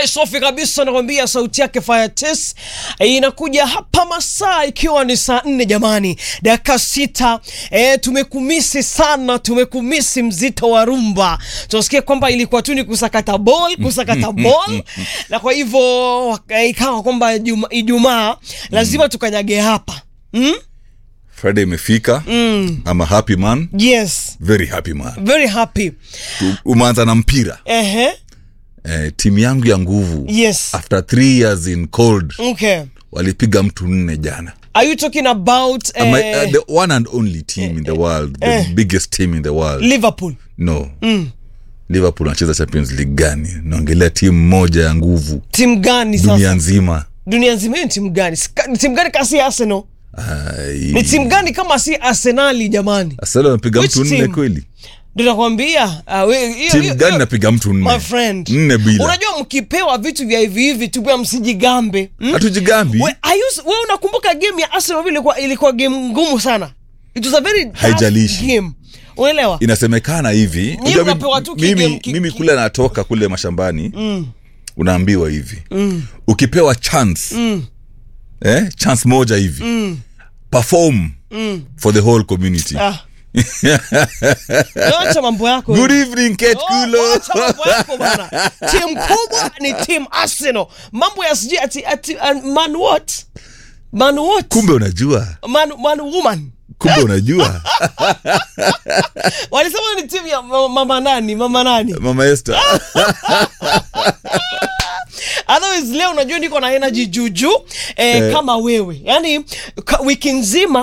safi kabisa, nakwambia sauti yake Firetes inakuja hapa masaa ikiwa ni saa nne jamani, dakika sita. E, tumekumisi sana, tumekumisi mzito wa rumba. Tunasikia kwamba ilikuwa tu ni kusakata ball, kusakata ball na kwa hivyo ikawa kwamba Ijumaa Ijumaa lazima tukanyage hapa mm? Friday imefika mm. I'm a happy man Yes, very happy man very happy. Tu- umeanza na mpira Ehe, eh, timu yangu ya nguvu yes, after three years in cold okay. walipiga mtu nne jana Are you talking about Am I- eh, uh, the one and only team in the world the biggest team in the world Liverpool? no liverpool anacheza champions league gani naongelea timu moja ya nguvu Timu gani dunia sasa? nzima Dunia nzima hiyo ni timu gani? Sika- Ni timu gani kama si Arsenal? Ai, Ni timu gani kama si Arsenali jamani? Arsenal wamepiga Which mtu nne team? kweli Ndio nakwambia. ah, we- hiyo- timu hiyo- gani hiyo- napiga mtu My nne friend. nne bila Unajua mkipewa vitu vya hivi hivi tu pia msijigambe. Hmm? hatujigambi We, are you- wewe unakumbuka game ya Arsenal vile ilikuwa ilikuwa game ngumu sana. It was a very tough Haijalishi. game. Unaelewa? inasemekana hivi unajua mi- mnapewa tu kigame- mimi, ki- mimi ki- kule natoka kule mashambani mm. unaambiwa hivi mm. ukipewa chance mm. eh, chance moja hivi mm. perform mm. for the whole community Ah. Acha mambo yako. good evening Kate Oh, Kulo wacha mambo yako bana. Timu kubwa ni timu Arsenal. Mambo ya sijui ati, ati uh, man what? Man what? kumbe unajua Man, man woman. kumbe unajua Walisema ni timu ya mama, mama nani? Mama nani? mama Esther Otherwise leo unajua niko na energy juju eh, kama wewe. Yaani ka- wiki nzima